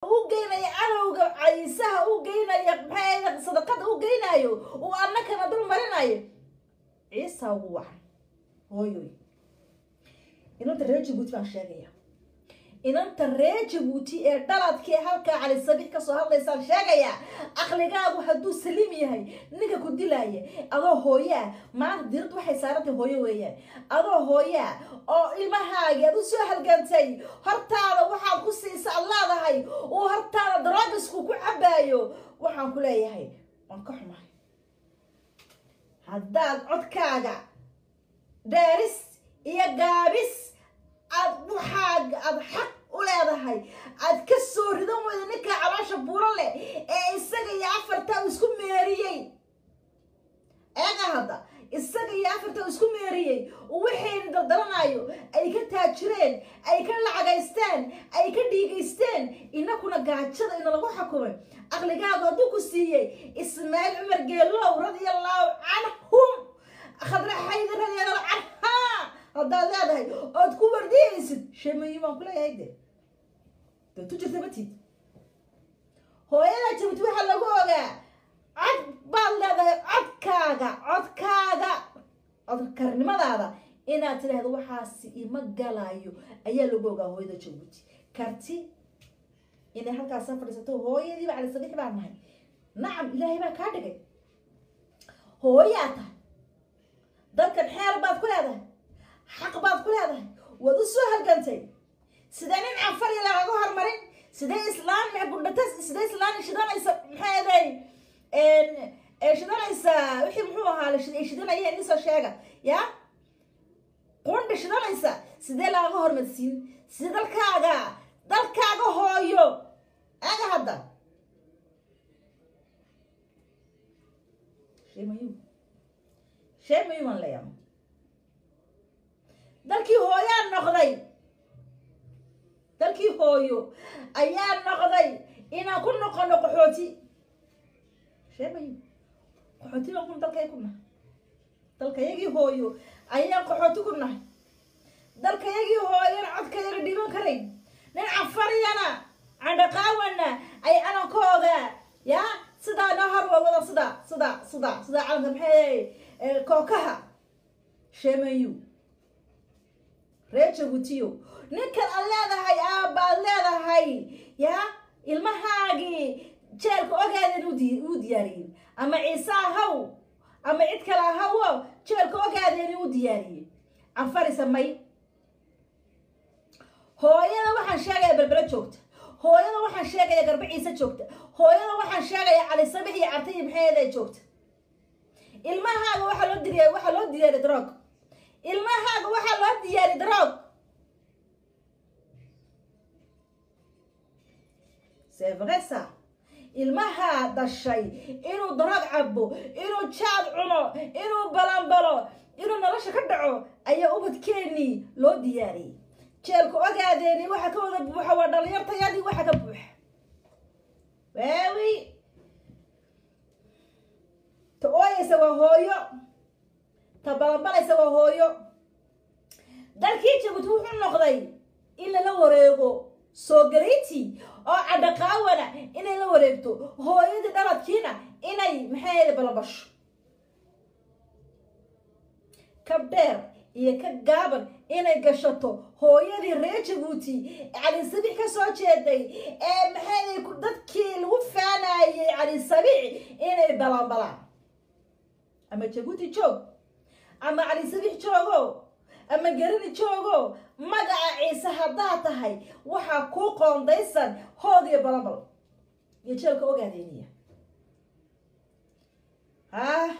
u geynaya cadowga caysaha u geynaya maxay sadaqada u geynayo uu annakana dul marinayo ciisa ugu wacan hooyoy inanta reer jabuuti baan sheegaya inanta reer jabuuti ee dhaladkii halkaa cali sabiix kasoo hadlaysaan sheegaya aqligaagu hadduu saliim yahay ninka ku dilaaya adoo hooyaa maanta dirad waxay saarantay hooyo weeyaan adoo hooyaa oo ilmahaagi aad u soo halgantay hortaada waxaad ku siisa ad leedahay uu hortaada daroogisku ku cabaayo waxaan ku leeyahay waan ka xumahay haddaad codkaaga dheeris iyo gaabis aad waxaaga aada xaq u leedahay aad ka soo ridan weyda ninkaa caloosha buuro leh ee isaga iyo afartaa isku meeriyey eega hadda isaga iyo afartaa isku meeriyey waxayna daldalanayo ay ka taajireen ay ka lacagaysteen ay ka dhiigaysteen inakuna gaajada ina lagu xukumay aqligaagu hadduu ku siiyey ismaaciil cumar geelow radiallahu canhum khadra xaydi radiallahu canhaa haddaad leedahay ood ku wardiyaysid sheemayi baan ku leeyahay de de tu jirta matid hooyada jabuuti waxaa lagu ogaa cod baad leedahay codkaaga codkaaga codkarnimadaada inaad tidhaahdo waxaasi ima galayo ayaa lagu ogaa hooyada jabuuti karti inay halkaasa fadhiisato hooyadiiba cali sabiix baan nahay nacam ilaahay baa kaa dhigay hooyaa tahay dalkan xeel baad ku leedahay xaq baad ku leedahay waad u soo halgantay sidee nin cafariya lagaga hormarin sidee islaan maxgudhata sidee islaan shidanaysa maxay aday shidanaysa wixii muxuu ahaa ay shidanayeen isoo sheega ya qundhi shidanaysa sidee lagaga hormarsiin sidee dalkaaga dalkaaga hooyo aga hadda sheemayu sheemayu waan leeyahay dalkii hooyaa noqday dalkii hooyo ayaa noqday inaan ku noqono qaxooti sheemayo qaxooti baan kun dalkay ku nahay dalkayagii hooyo ayaan qaxooti ku nahay dalkayagii hooyana codkayaga dhiban karayn nin cafariyana candhaqaawana ay calankooga ya sidaa noo horwawada sida sida sida sida calanka maxay kookaha sheemayu reer jabuutiyo ninkan aad leedahay aabbaad leedahay ya ilmahaagii jeelka ogaadeen uu diyaariyey ama ciise ahaw ama cid kale ahawo jeelka ogaadeen uu diyaariyey cafari samay hooyada waxaan sheegaya belbelo joogta hooyada waxaan sheegaya garba ciise joogta hooyada waxaan sheegaya cali sabix iyo cartayi maxeeday joogta ilmahaaga waxaa loo diriya waxaa loo diyaariy droog ilmahaaga waxaa loo diyaari droog sevresa ilmahaa dhashay inuu droog cabo inuu jaad cuno inuu balanbalo inuu nolosha ka dhaco ayaa ubadkeenii loo diyaariyey jeelka ogaadeeni waxa ka wada buuxa waa dhalinyartayadii waxa ka buuxa waawi ta ooyeysa waa hooyo ta balanbalaysa waa hooyo dalkii jabuuti wuxuu noqday in lala wareego soogarayti oo cadhaqaawana inay la wareegto hooyadii dhaladkiina inay maxay balanbasho kabdheer iyo ka gaaban inay gashato hooyadii reer jabuuti cali sabiix ka soo jeeday ee maxay dadkii lagu faanayey cali sabiix inay balanbalaan ama jabuuti joog ama cali sabiix joogo ama garani joogo magaca ciise haddaad tahay waxaa kuu qoondaysan hood iyo balanbal iyo jeelka ogaadeeniya ah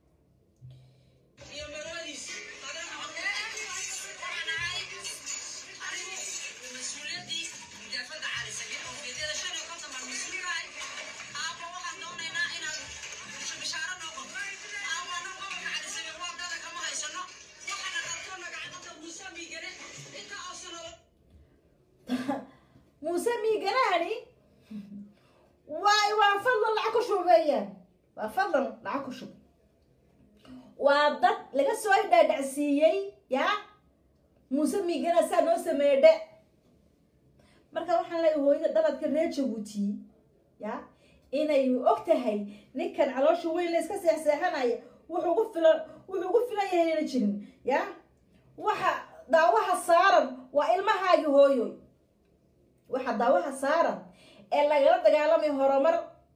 muuse miiganahani waay waa fadlan lacag ku shubeeyaan waa fadlan lacag ku shub waa dad laga soo dhaadhacsiiyey ya muuse miigana saa noo sameeye dhe marka waxaan leeyahay hooyada dhaladka reer jabuuti ya inay og tahay ninkan caloosha weyn la iska seexseexanaya wuxuu ugu filan wuxuu ugu filan yahay inayna jirin ya waxa daawaha saaran waa ilmahaagi hooyoy waxa daawaha saaran ee lagala dagaalamay horumar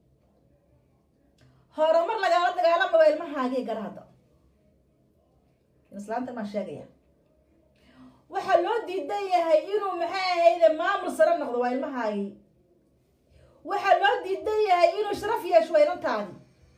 horumar lagala dagaalama waa ilmahaagii garahada islaanta maan sheegaya waxaa loo diidan yahay inuu maxay ahayde maamul sare noqdo waa ilmahaagii waxaa loo diidan yahay inuu sharaf yeesho waa inantaadi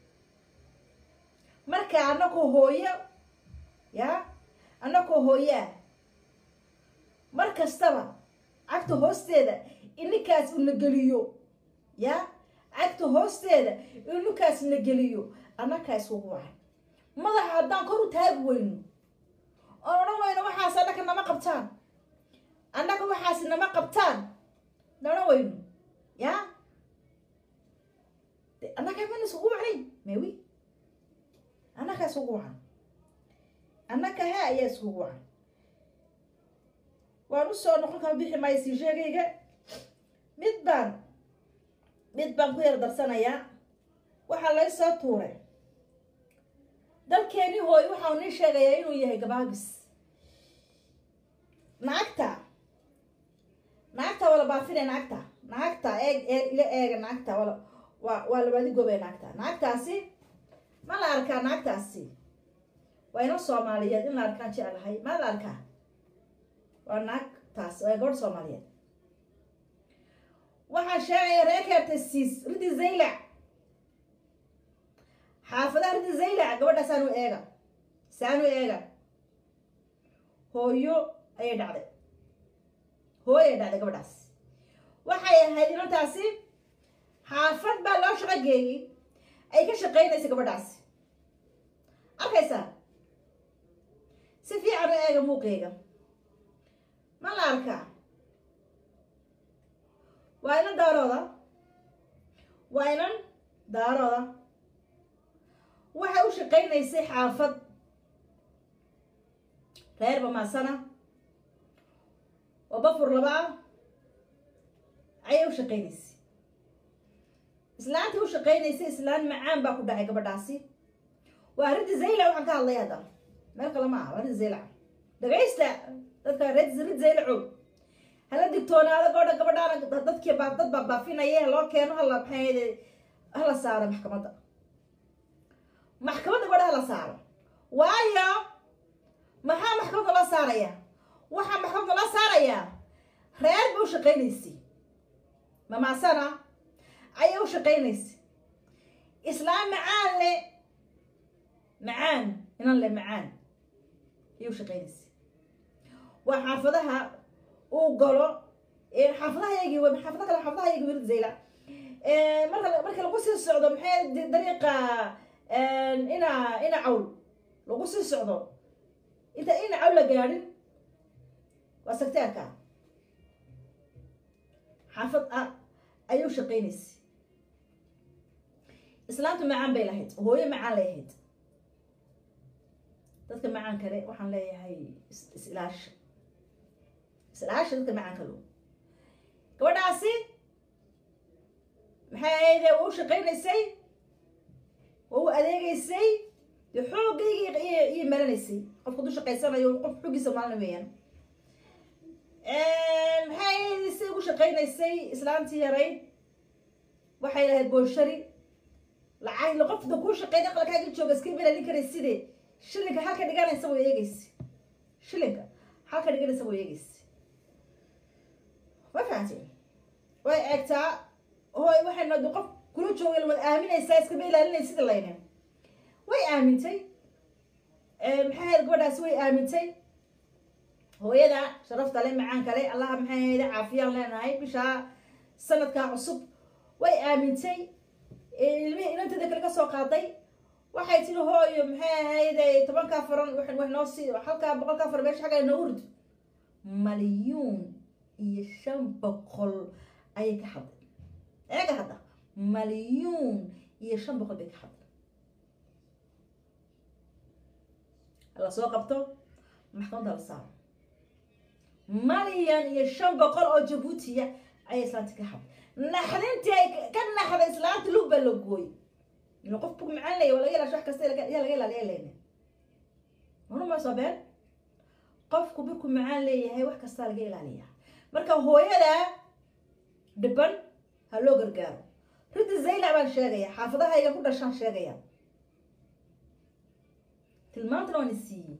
marka anakoo hooyo ya anakoo hooyaa mar kastaba cagta hoosteeda ininkaas una geliyo ya cagta hoosteeda ininkaas na geliyo annakaa isugu wacan madaxa haddaan kor u taagi weyno oon odhan weyno waxaas annaka nama qabtaan annaka waxaas nama qabtaan na odhan weyno ya de annakaa mana isugu wacnayn mewi annakaa isugu wacan annaka he ayaa isugu wacan waan usoo noqon kama bixi maayo sii sheegayga mid baan mid baan ku yar darsanayaa waxaa lay soo tuuray dalkeeni hooy waxau nii sheegayaa inuu yahay gabaabis naagta naagta wala baafine naagta naagta eeg ee ila eega naagta wala waa waa labaadi goobee naagta naagtaasi ma la arkaa naagtaasi waa ina soomaaliyeed in la arkaan jeclahay ma la arkaa waa naagtaas waa gabadh soomaaliyeed waxaan sheegaya reekeerta siis ridi zaylac xaafadaha ridi zaylac gabadha saanu eega saanu eega hooyo ayay dhacday hooyo ayay dhacday gabadhaas waxay ahayd inantaasi xaafad baa loo shaqo geeyey ay ka shaqaynaysa gabadhaasi arkaysaa si fiican u eega muuqeega ma la arkaa waa inan daarooda waa inan daarooda waxay u shaqaynaysay xaafad reer bamaasana oo bafur laba ah ayay u shaqaynaysay islaantii u shaqaynaysay islaan macaan baa ku dhacay gabadhaasi waa riddi zayla waxaan ka hadlay hadda meel kale ma aha waa riddi zaylac dhagaysta dadka rid rid zaylaco hala digtoonaado gabadha gabadhaana dadkii baa dad baa baafinaya loo keeno hala maxay hala saaro maxkamadda maxkamadda gabadha hala saaro waayo maxaa maxkamadda loo saaraya waxaa maxkamadda loo saarayaa reer ba u shaqaynaysay mamaasana ayay u shaqaynaysay islaam macaan le macaan inan le macaan ayay u shaqaynaysay waa xaafadaha uu galo xaafadahayaygii w xaafada kale xaafadahayaygii wirid zayla marka marka lagu sii socdo maxay dariiqa ina ina cawl lagu sii socdo inta ina cawl la gaadhin waa sagteerka xaafad ah ayuu shaqaynaysay islaamtu macaan bay lahayd hooyo macaan lay ahayd dadka macaan kale waxaan leeyahay is-ilaasha is-ilaasha dadka macaan kalo gabadhaasi maxay ahayde waa u shaqaynaysay waa u adeegaysay dee xooggayga iyo maranaysay qofka du shaqaysanayo qof xoogiisa maalina weeyaan maxay ahayde si ugu shaqaynaysay islaantii yarayd waxay lahayd booshari lacag qofda kuu shaqeyn aqalkaaga jooga iska belalin karay side shilinka halka dhiganaysa way eegeysa shilinka halka dhiganaysa way eegeysa ma fahanteen way eegtaa hooy waxay noqday qof kula jooga wad aaminaysaa iskama ilaalinay sida layne way aamintay maxay ahayd gabadhaasi way aamintay hooyada sharafta le macaan kale allaha maxay ahayde caafiyaan leenahay bishaa sanadkaa cusub way aamintay ilmihii inanteeda kale ka soo qaaday waxay tiri hooyo maxay ahayde tobankaa faran wax noo sii halkaa boqolkaa faran meesha xagga noo urd malyuun iyo shan boqol ayay ka hadlay eega hadda malyuun iyo shan boqol bay ka hadlay hala soo qabto maxkamadda la saaro malyan iyo shan boqol oo jabuutiya ayay islaanti ka xad naxdintii ay ka naxday islaanta lug baa la gooy ila qof bug macaan laya waa laga ilaasha wax kasta yaa laga ilaaliya leyna manuma soo been qofku birku macaan leeyahay wax kastaa laga ilaaliyaa marka hooyada dhiban ha loo gargaaro ridda zaylac baan sheegaya xaafadahayga ku dhashaan sheegaya tilmaantana waan isiiyey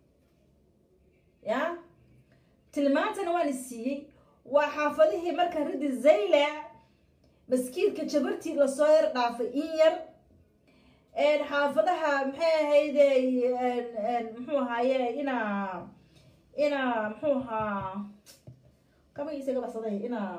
ya tilmaantana waan isiiyey waa xaafadihii marka ridda zaylac maskiidka jabartii lasoo yar dhaafay in yar xaafadaha maxay ahayde muxuu ahaaye inaa inaa muxuu ahaa kabagiisa ga baxsaday inaa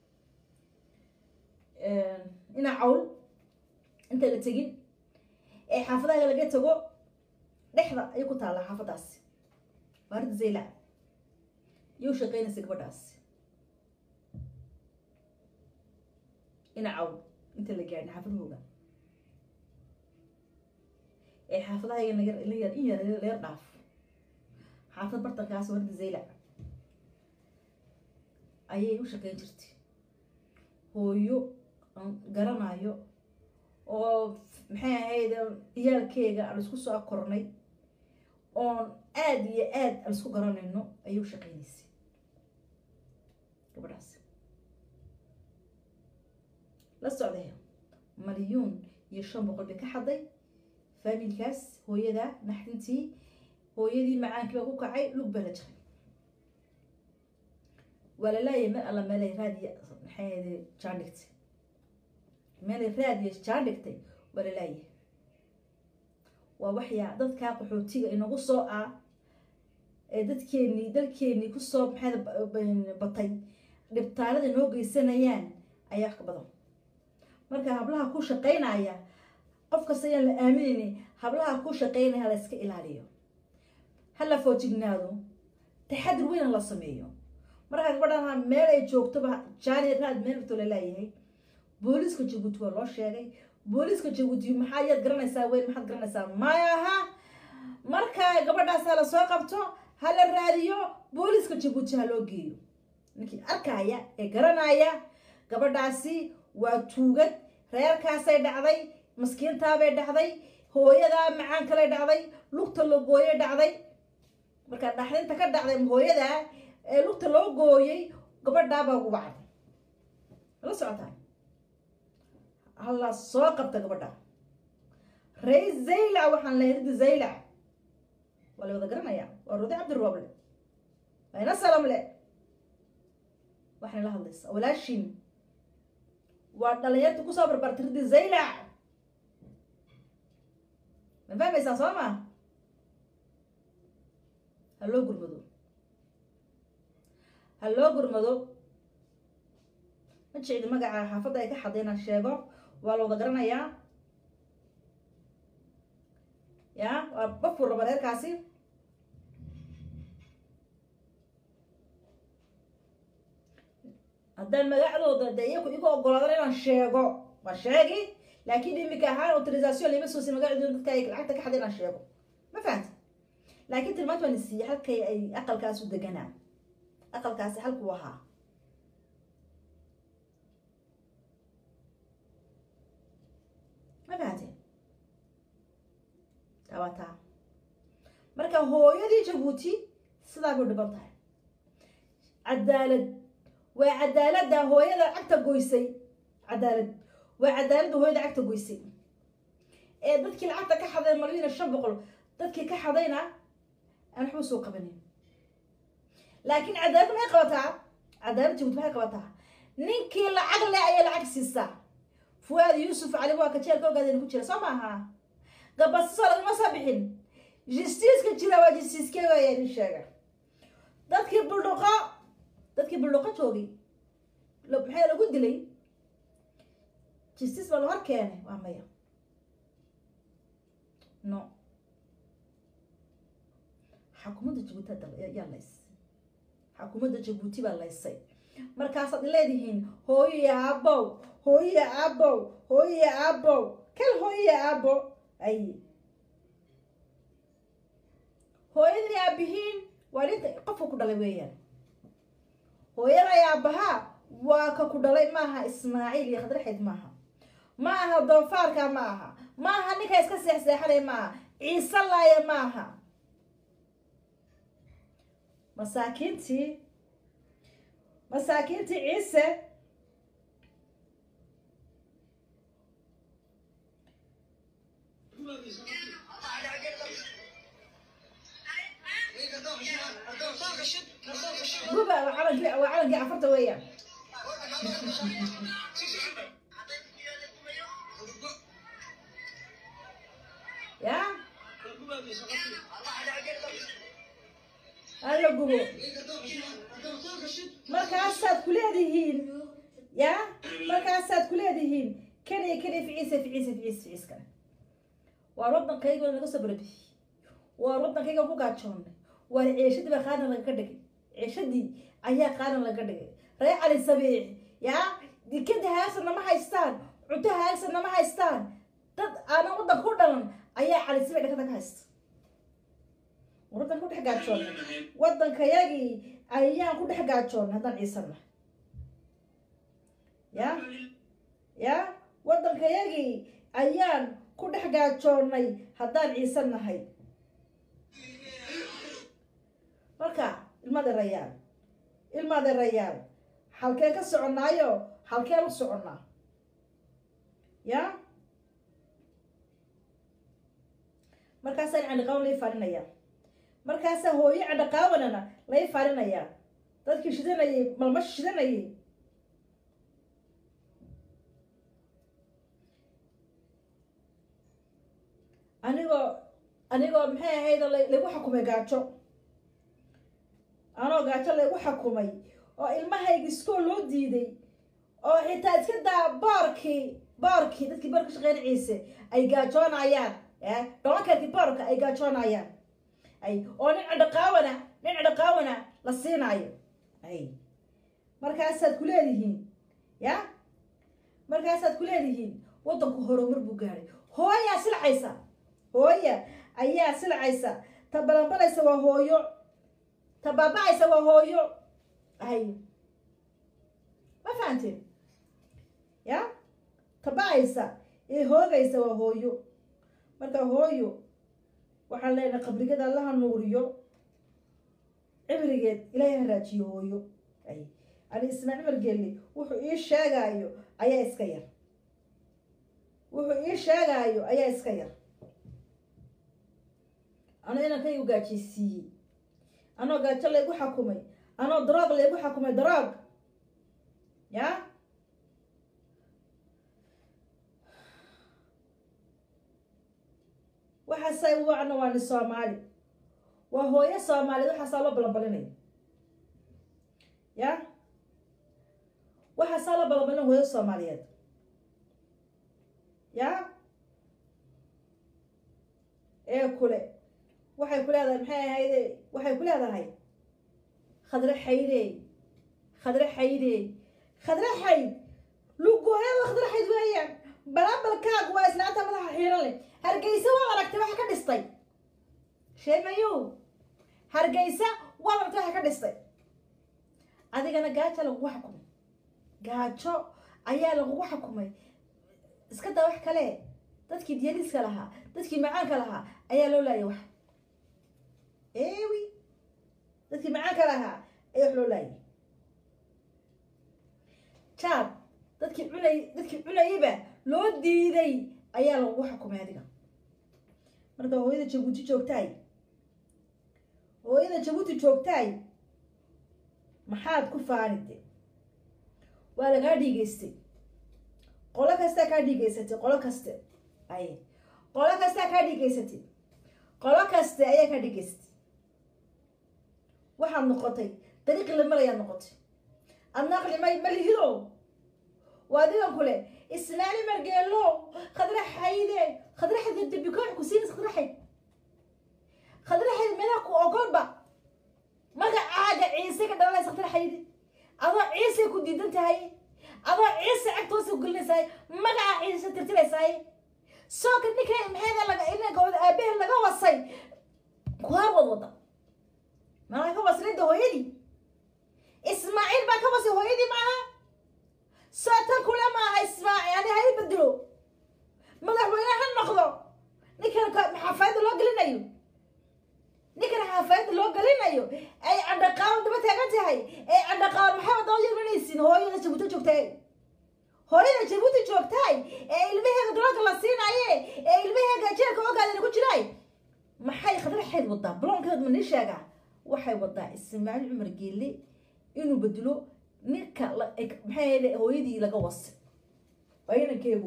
inaa cawl inta la tegin ee xaafadaha laga tago dhexda ayay ku taallaa xaafadaasi waa rid zaylac iyo u shaqeynaysa gabadhaasi inaa cawl inta la gaadhin xaafadahooga ee xaafadaha nagar in yar leer dhaaf xaafad bartankaas warda zaylac ayay u shaqeyn jirtay hooyo aan garanayo oo maxay ahayd ciyaalkeega aan isku soo kornay oon aada iyo aad aan isku garanayno ayay u shaqeynaysay gabadhaas la socday malyuun iyo shan boqol bay ka xaday faamilkaas hooyada naxdintii hooyadii macaankii baa ku kacay lug baa la jiray waa la laayay meel alla meelay raadiya maxay jaan dhigtay meelay raadiya jaan dhigtay waa la laayay waa waxyaa dadkaa qaxootiga inagu soo ah ee dadkeenii dalkeenii kusoo maxay batay dhibtaalada noo geysanayaan ayaa wax ka badan marka hablaha ku shaqaynaya qof kasta ayaan la aaminayni hablaha ku shaqaynaya la iska ilaaliyo ha la foojignaado taxadir weyna la sameeyo markaa gabadhan meel ay joogtoba jaani raad meel barto la laayahay booliiska jabuuti waa loo sheegay booliiska jabuuti maxaa yaad garanaysaa weyn maxaad garanaysaa maya aha marka gabadhaas ha la soo qabto ha la raadiyo booliiska jabuuti ha loo geeyo ninkii arkaya ee garanaya gabadhaasi waa tuugad reerkaasay dhacday maskiintaabay dhacday hooyadaa macaan kale dhacday lugta la gooyay dhacday markaa dhaxdinta ka dhacday hooyada ee lugta loo gooyay gabadhaabaa ugu bacday la socotaa hala soo qabta gabadha rey zaylac waxaan lehay ridi zaylac waa la wada garanaya waa rudi cabdirooble waa ina salamle waxayna la hadlaysaa walaashin waa dhalinyarta kusoo barbartay ridi zaylac ma fahmaysaa soo ma ha loo gurmado ha loo gurmado ma jecdi magaca xaafadda ay ka xaday inaan sheego waa la wada garanayaa ya waa bafur raba reerkaasi haddaan magacdooda de iyaku igu ogolaadan inaan sheego waa sheegi laakiin imika ahaan autorisation lama soosi magacdooda dadka ay lacagta ka xaday inaan sheego ma fahamta laakiin tilmaanta waan isiiyey halkay ay aqalkaas u deganaa aqalkaasi halkuu ahaa ma fahamte tabataa marka hooyadii jabuuti sidaa bay dhiban tahay cadaalad waa cadaaladda hooyada cagta goysay cadaalad waa cadaaladda hooyada cagta goysay ee dadkii lacagta ka xaday malyuna shan boqol dadkii ka xadayna aan waxba soo qabanin laakiin cadaalad maxay qabataa cadaalad jabuuti maxay qabataa ninkii lacag le ayay lacag siisaa fuwaad yuusuf cali waa ka jeelka ogaadeen ku jira soo maaha gabasisoo lagama soo bixin justiiska jira waa justiiskee waaya idin sheega dadkii buldhuqo dadkii buldhuqo joogay maxaa lagu dilay justice baa la hor keenay waa maya no xakuumadda jabuuti yaa laysay xakuumadda jabuuti baa laysay markaasaad leedihiin hooyiya aabow hooyiya aabow hooyiya aabow kal hooyiya aabo ay hooyadii aabihiin waa dhinta qofka ku dhalay weeyaan hooyada ay aabahaa waa ka ku dhalay maaha ismaaciil iyo khadraxayd maaha ma aha doofaarka ma aha ma aha ninka iska seexseexanay maaha ciise laaya maaha masaakiintii masaakiintii ciise guba waa calankii waa calankii cafarta weeyaan ya hala gubo markaasaad ku leedihiin ya markaasaad ku leedihiin kaniya kaniya ficiisa ficiisa ficiis ficiis kale waar waddankayga naga soo barbixiyey waar waddankayga ku gaajoonnay waar ceeshadii baa qaadan lagaga dhigay ceeshadii ayaa qaadan lagaga dhigay ree cali sabiix ya dikada haagsanna ma haystaan cunto haagsanna ma haystaan dad aanan waddanka ku dhalan ayaa cali sabiix dhakada ka haysta waddanka ku dhex gaajoonnay waddankayagii ayaan ku dhex gaajoonnay haddaan ciisanna ya ya waddankayagii ayaan ku dhex gaajoonnay haddaan ciisan nahay marka ilmadeerayaal ilmadeerayaal halkeen ka soconnaayo halkeen u soconnaa ya markaasaa candhiqaawan lai faalinayaa markaasaa hooyo candhiqaawanana lai faalinayaa dadkii shidanayay malmash shidanayay anigoo anigoo maxay ahayd lagu xukumay gaajo anoo gaajo laygu xukumay oo ilmahayga iskoo loo diiday oo xitaa iska daa boorkii boorkii dadkii boorka shaqeyn ciise ay gaajoonayaan dholankeedkii boorka ay gaajoonayaan ay oo nin cadhaqaawana nin cadhaqaawana la siinaayo ay markaasaad ku leedihiin ya markaasaad ku leedihiin waddanku horumar buu gaadhay hooyaa silcaysa hooya ayaa silcaysa ta balanbalaysa waa hooyo ta baaba-aysa waa hooyo ay ma fahanteen ya ta ba-aysa ee hoogaysa waa hooyo marka hooyo waxaan leenahay qabrigada allaha nuuriyo cibrigeed ilaahay haraajiyo hooyo ay ani ismaa cumar geeli wuxuu ii sheegaayo ayaa iska yar wuxuu ii sheegaayo ayaa iska yar anoo inankaygu gaajaysiiyey anoo gaajo laygu xakumay anoo daroog laygu xakumay daroog ya waxaasay wacna waa ni soomaali waa hooyo soomaaliyeed waxaasaa loo balanbalinaya ya waxaasaa loo balanbalina hooyo soomaaliyeed ya ee kule waxay ku leedahay maxay ahayde waxay ku leedahay khadre xaydey khadre xaydey khadre xayd lugooyada khadre xayd weeyaan balaabalkaagu waa islaanta madaxa xiiran leh hargeysa waa aragtay waxa ka dhistay sheemayow hargeysa waa aragtay waxa ka dhistay adigana gaajo lagugu xukumay gaajo ayaa lagugu xukumay iska daa wax kale dadkii diyaliiska lahaa dadkii macaanka lahaa ayaa loo laayay wax ewi dadkii macaanka lahaa ayaa wax loo laayay jaad dadkii cunay dadkii cunayaba loo diiday ayaa lagugu xukumay adiga marka hooyada jabuuti joogtaay hooyada jabuuti joogtaay maxaad ku faanide waa lagaa dhiigeystay qolo kastaa kaa dhiigeysatay qolo kaste ay qolo kastaa kaa dhiigeysatay qolo kaste ayaa kaa dhiigeysatay waxaad noqotay dariiqii la marayaad noqotay adna aqli may malihido waa digan kule islaali margeelo khadra xayde khadra xayde debikoox ku siinis khadra xayd khadra xayd meelaha ku ogolba magacaaga ciise ka dhalanaysa khadra xayde adoo ciise ku diidan tahay adoo ciise cagtoosa ku gelinaysaay magaca ciise tirtiraysaay sooka ninka maxayda laga inanka aabahe laga wasay kuwaa wad wada malaa ka waslayda hooyadii ismaaciil baa ka wasay hooyadii maaha saatan kule maaha ismaaci ani ha i bedelo madaxweyne ha noqdo ninkan xaafayadda loo gelinayo ninkan xaafayadda loo gelinayo ay candhaqaabo daba taagan tahay ay candhaqaabo maxay wadaba yeelanaysiin hooyada jabuuti joogtay hooyada jabuuti joogtaay ee ilmaheega daloolka la siinaye ee ilmaheega jeelka ogaadana ku jiraay maxay khadraxeed wadaa bloonkeed ma nii sheegaa waxay wadaa ismaaciil cumar geelle inuu bedelo ninka maxay ahayde hooyadii laga wasi waa inankeegu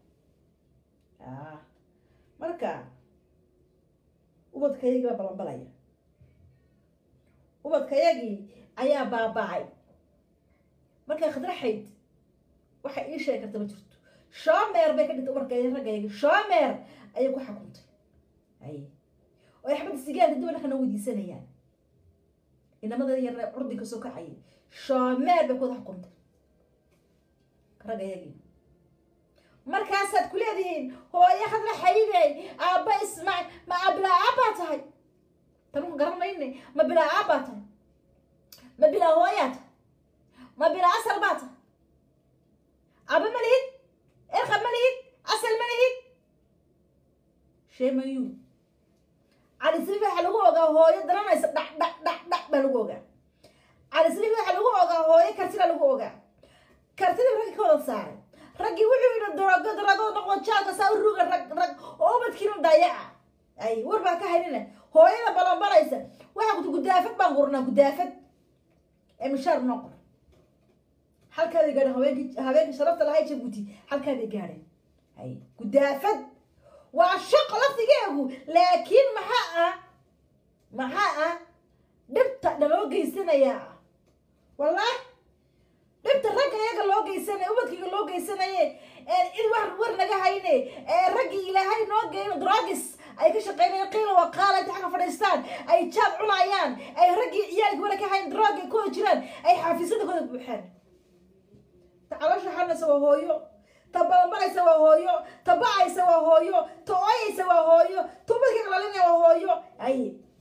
marka ubadkayagii baa balanbalaya ubadkayagii ayaa baaba'ay markay khadraxayd waxay ii sheegi karta ma jirto shoomeer bay ka dhintay umarkay raggayga shoomeer ayay ku xukuntay ay oo ay xabadda sigaarka dib dhaqana weydiisanayaan inamada yar curdi kasoo kacayay shoomeer bay ku wada xukuntay raggayagii markaasaad ku leedihiin hooyo hadla xaydey aabba ismaac ma abilaa aabbaa tahay tanku garan mayne ma bilaa aabbaa tahay ma bilaa hooyaa tahay ma bilaa asal baa tahay aba ma lihid erqa ma lihid asal ma lihid sheemayu calisriif waxaa lagu ogaa hooyo daranaysa dhac dhac dhac dhac baa lagu ogaa calisriif waxaa lagu ogaa hooyo kartida lagu ogaa kartida raggi ka wada saaray raggii wuxuu yidhi darago darago noqdo jaalka saa u ruga rag rag oo ubadkiina dayaca ay war baa ka haynina hooyada balanbalaysa waxaa kuti gudaafad baan qurnaa gudaafad ee mishaar noo qor halkaaday gaadheen haweenkii haweenkii sharafta lahay jabuuti halkaaday gaadheen ay gudaafad waa shaqo laftigeegu laakiin maxaa ah maxaa ah dhibta dhaloo geysanayaa ah wallahi dhibta ragga iyaga loo geysanay ubadkiga loo geysanaye cid wax war naga hayne raggii ilaahay noo geyn drogis ay ka shaqeynayaan qiila waqaala inta xagga fadhiistaan ay jaab cunayaan ay raggii ciyaalkii wala ka hayn drog ay kuwada jiraan ay xaafisada kooda buuxaan ta caloosha xanaysa waa hooyo ta balanbalaysa waa hooyo ta bacaysa waa hooyo ta ooyaysa waa hooyo ta ubadka qalalinaya waa hooyo ay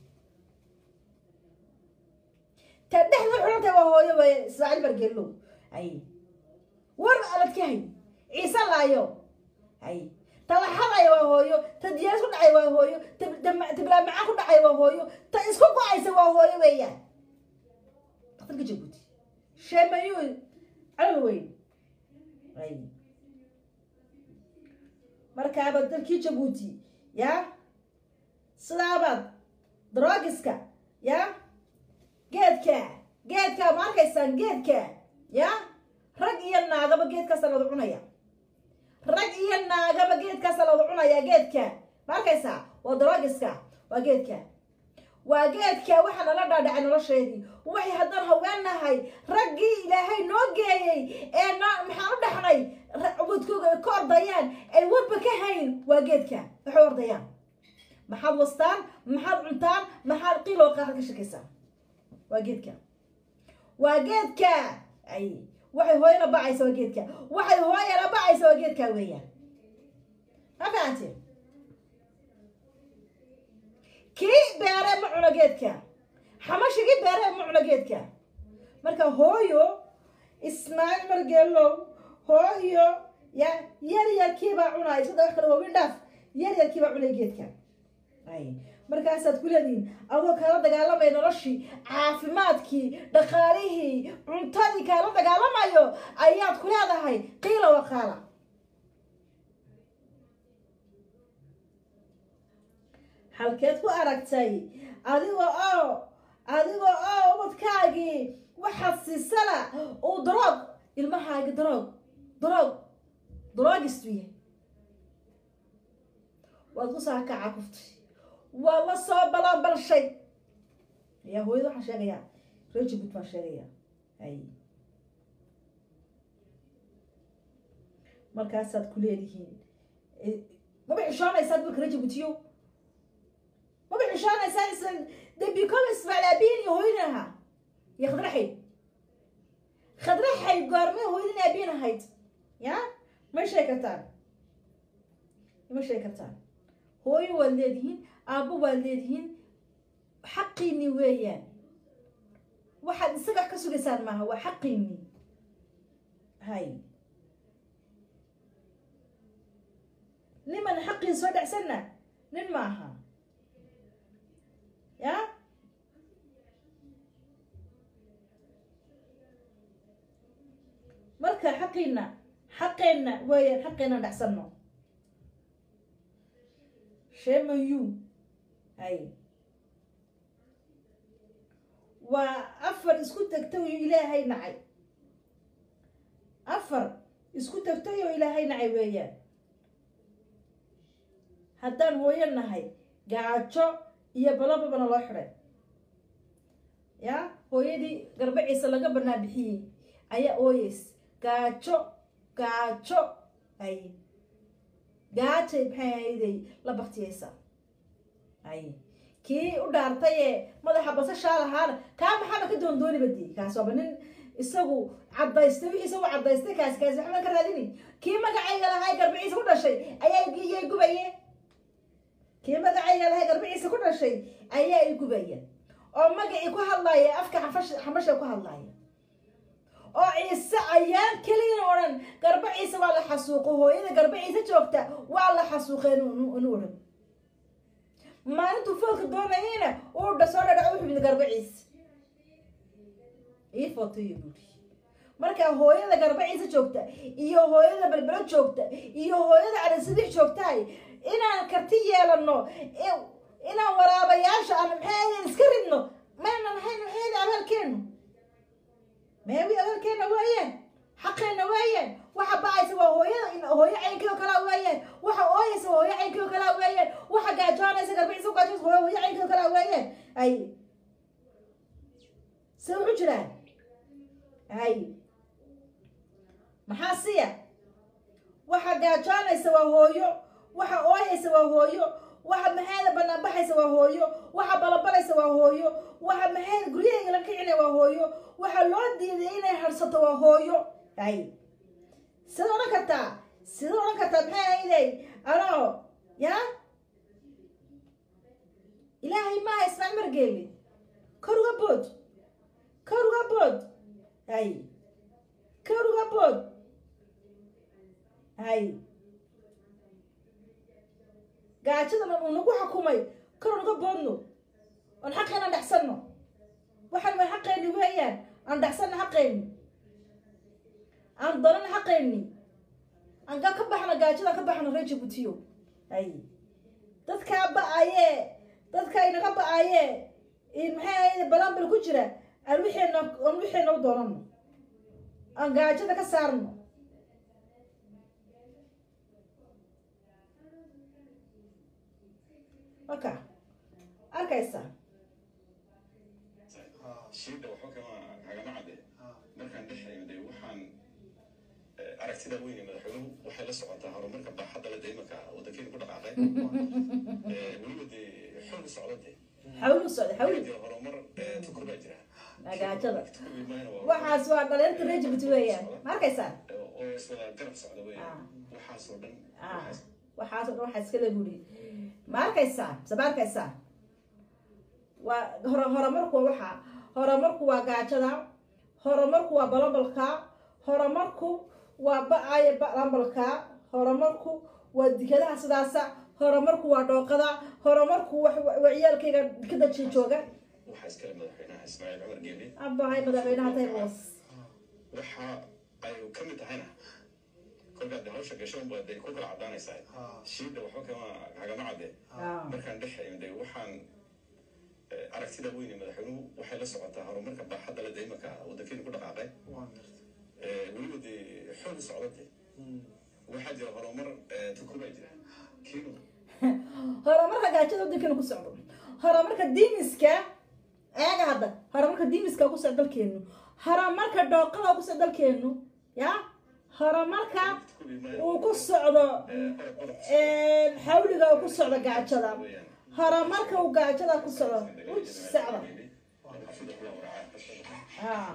ta dhexda xulanta waa hooyo way ismaaciil bargeelow ay war alad ka hay ciise laayo ay ta laxadaya waa hooyo ta diyaaris ku dhacay waa hooyo ta bilaamacaan ku dhacay waa hooyo ta isku go-aysa waa hooyo weeyaan daktarka jabuuti sheemayu calal weyn ay markaaba dalkii jabuuti ya sidaabaad drogiska ya geedka geedka ma arkaysaan geedka ya rag iyo naagaba geedkaasa lawada cunaya rag iyo naagaba geedkaasa lawada cunaya geedka ma arkaysaa waa drogiska waa geedka waa geedka waxaa nala dhaadhacay nolosheedii waxay haddaan haweennahay raggii ilaahay noo geeyey ee n maxaan u dhaxnay ubadkooga ay ka ordayaan ay warba ka hayn waa geedka waxay ordayaan maxaad wastaan maxaad cuntaan maxaad qiiloo qaarad ka shakaysaan waa geedka waa geedka ay waxay hooyana bacaysa waa geedka waxay hooyana bacaysa waa geedka weeyaan ma fahanteen kii beere ma cuno geedka xamashigii beere ma cuno geedka marka hooyo ismaaciil margeelow hooyo ya yar yarkiibaa cunaya sada wax kale waawin dhaaf yar yarkiibaa cunay geedka ay markaasaad ku leedihiin adoo kaala dagaalamaya noloshii caafimaadkii dhaqaalihii cuntadii kaala dagaalamayo ayaad ku leedahay qiila waqaala halkeed ku aragtay adiga oo adiga oo ubadkaagii waxaad siisana uu daroog ilmahaagi daroog daroog daroogistu yahay waad ku saakaca kuftay waa la soo balanbalshay ayaa hooyada waxaan sheegayaa reer jabuut baan sheegayaa ay markaasaad ku leedihiin maba xishoonaysaa dalka reer jabuutiyo maba xishoonaysaa islan dembikoma ismaaciil aabihin iyo hooyadin ahaa iyo khadraxayd khadraxayd goormee hooyadin aabihin ahayd ya may sheeg kartaan ma sheeg kartaan hooyo waad leedihiin aabbo waad leedihiin xaqiini weeyaan waxaad isaga ka sugaysaan maaha waa xaqiini hay xaqiin soo dhacsanna nin maaha ya marka xaqiina xaqeenna weeyaan xaqeena dhacsanno shemayu hay waa afar isku tagtay oo ilaahay nacay afar isku tagtay oo ilaahay nacay weeyaan haddaan hooyo nahay gaajo iyo balababana loo xidhay ya hooyadii garbaciisa laga banaa bixiyey ayaa ooyeys gaajo gaajo ay gaajay maxay ahayday la baktiyeysa ay kii u dhaartay ee madaxa basashaa lahaana kaa maxaaba ka doondooniba dii kaas waaba nin isagu cadaystay wixii isagu cadaystay kaasi kaasi waxba ka raadini kii magacayga lahaa ee garbaciisa ku dhashay ayaa iyay gubaye kii magacayga lahaa ee garbaciisa ku dhashay ayaa i gubaya oo magacii ku hadlaaya afka xafash xamasha ku hadlaaya oo ciise ayaan keliyan odhan garba ciise waa la xasuuqo hooyada garba ciise joogta waa la xasuuqeen inu odhan maalintuu foolka doonayayna uu dha soo dhadhac u xumid garba ciise ii footoyo buuri marka hooyada garba ciise joogta iyo hooyada belbelo joogta iyo hooyada calisadix joogtahay inaan karti yeelano inaan waraabayaasha aan maxay iska ridno mayna lahayn maxay abaalkeenu meewi abaalkeena waayeen xaqeena waayeen waxa bacaysa waa hooyada hooyo caynkii oo kalaa waayeen waxa ooyaysa hooyo caynkii oo kalaa waayeen waxa gaajoonaysa garbaciisa gaajoonaysa hooyo hooyo caynkii oo kalaa waayeen ay se wuxu jiraan ay maxaa siya waxa gaajoonaysa waa hooyo waxa ooyaysa waa hooyo waxa maxayda banaan baxaysa waa hooyo waxa balabalaysa waa hooyo waxa maxayda guryahayga la kicinaya waa hooyo waxa loo diiday inay harsato waa hooyo ay sida odhan kartaa sida odhan kartaa maxay ahayday anoo ya ilaahay maaha ismaac margeeli kor uga bood kor uga bood ay kor uga bood ay gaajadana uu nagu xukumay kor uga boodno oon xaqeena dhexsanno waxaan way xaqeeni weeyaan aan dhexsanno xaqeeni aan danana xaqeeni aan ka ka baxno gaajada ka baxno reer jabuutiyo ay dadkaa ba-ayee dadka inaga ba-ayee maxay ahayd balambal ku jira aan wixeena aan wixeena u doonano aan gaajada ka saarno marka arkaysaa shiida waxba kama kagama cadde markaan dhexayno dee waxaan aragtida weyn ee madaxweynuhu waxay la socotaa horumarka baaxadda le daymanka waddankeena ku dhaqaaqay weliba dee xoog socda dee xawlu socda xawlu dee horumar tukur baa jira gaajada tukur maana waa waxaas waa dhalinyarta reer jabuuti weeyaan ma arkaysaa oo iswada garab socda weeyaan waxaasoo dhan ah waxaasoo dhan waxaa iskala guri ma arkaysaa mise ma arkaysaa waa hore horumarku waa waxa horumarku waa gaajada horumarku waa balambalka horumarku waa ba-aya balambalka horumarku waa dikadaha sidaasa horumarku waa dhooqada horumarku waa ciyaalkayga dikada jooga waxaa iskale madaxweynaha ismaaciil cumar geele abahay madaxweynaha taybos waxa ay ka mid tahayna kolkaad de hawsha gasho unbaa dee ku kala caddaanaysaa shiida waxba kama kagama cadde markaan dhexayno dee waxaan aragtida weyn ee madaxweynuhu waxay la socotaa horumarka baaxadda le daymanka waddankeena ku dhaqaaqay weliba dee xoog socda dee waxaa jira horumar tukur baa jira kiinu horumarka gaajada waddankeenu ku socdo horumarka diimiska eega hadda horumarka diimiska ku socdo dalkeenu horumarka dhooqada ku socdo dalkeenu ya horumarka uu ku socdo xawliga uu ku socdo gaajada horumarka uu gaajada ku socdo u socda ah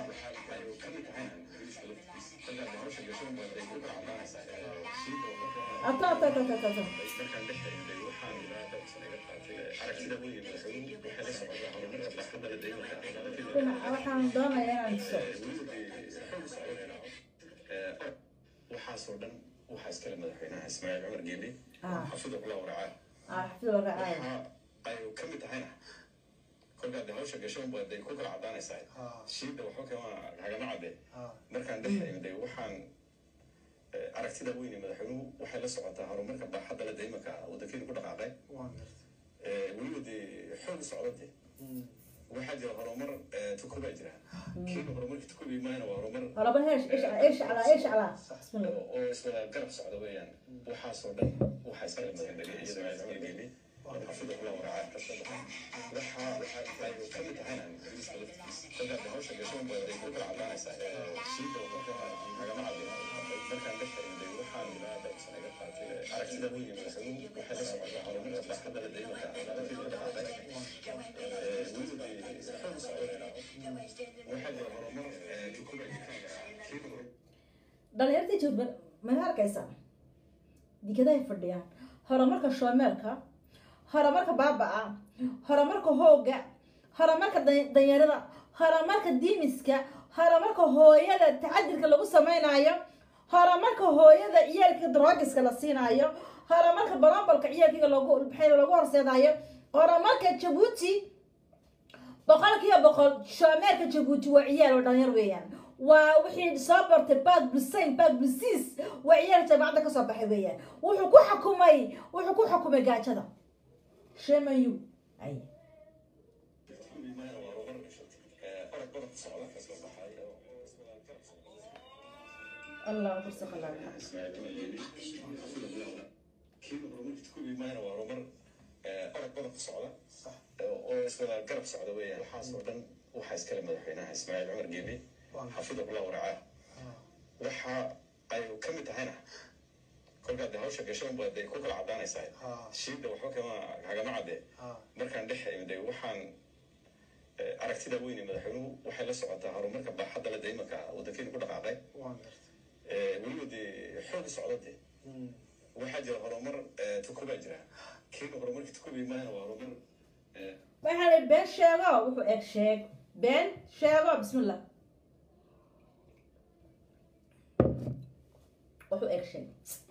ata ata ata ata ata markaan dhexayno dee waxaan ilaa dhowr sano iga qaatay aragtida weyn ee madaxweynuhu waxay la socotaa horumarka baaxadda le daymanka dhinaca waxaan doonayaa inaan dhiso waxaasoo dhan waxaa iskale madaxweynaha ismaaciil cumar geeli Ah. xafidu kula waracaa ah xafidoo raacaayo waxa ay ka mid tahayna kolkaad hawsha gasho unba day ku kala cadaanaysaa shiida waxba kama hagama cadde markaan dhex imday waxaan eh, aragtida weyne madaxweynuhu waxay la socotaa horumarka baaxadda leh imanka waddankeenu ku dhaqaaqay Eh, weliba dee xoog socda de waxaa jira horumar eh, tukuba jira kiina horumarka tukubi maahna waa horumar horaba heesh ish ish calaa ish calaa bismillah oo isla garab socda weeyaan waxaasoo dhan waxaa iskale madaxweyne ismaaciil cumar geeli xafidu kula waracaa waxa ay ka mid tahayna kolkaad hawsha gasho unba day ku kala cadaanaysaa shiida waxba hagama cadde markaan dhex imday waxaan iga qaatay aragtida weyne madaxweynuhu waxay la socotaa horumarka baaxadda leh imanka waddankeenu ku dhaqaaqay Eh, weliba dee xoog socda waxaa jira horumar eh, tukuba jira kiina horumar dhalinyartii joogbal mana arkaysaa dikadahay fadhiyaan horumarka shoomeelka horumarka baaba'a horumarka hooga horumarka dan- danyarada horumarka diimiska horumarka hooyada tacadirka lagu samaynayo horumarka hooyada ciyaalka droogiska la siinaayo horumarka barambalka ciyaalkiga lagu maxay lagu horseedayo horumarka jabuuti boqolkiiba boqol shoomeerka jabuuti waa ciyaal oo dhalinyar weeyaan waa wixii soo bartay baag busayn baag busiis waa ciyaal jaamacadda kasoo baxay weeyaan wuxuu ku xukumay wuxuu ku xukumay gaajada shemayu ay allah kursi qalaa oo isla garab socda weeyaan waxaasoo dhan waxaa iskale madaxweynaha ismaaciil cumar geeli xafidu kula waracaa waxa ay ka mid tahayna kolkaad de hawsha gasho unba day ku kala cadaanaysaa shiida waxba kama hagama cadde markaan dhex imday waxaan eh, aragtida weyne madaxweynuhu waxay la socotaa horumarka baaxadda leh imanka waddankeenu ku dhaqaaqay Eh, weliba dee xoog socda de waxaa jira horumar eh, tukuba jira kiina horumarka tukubi maahna waa horumar eh, waxaa la been sheego wuxuu eg sheeg been sheego bismillah wuxuu eg sheeg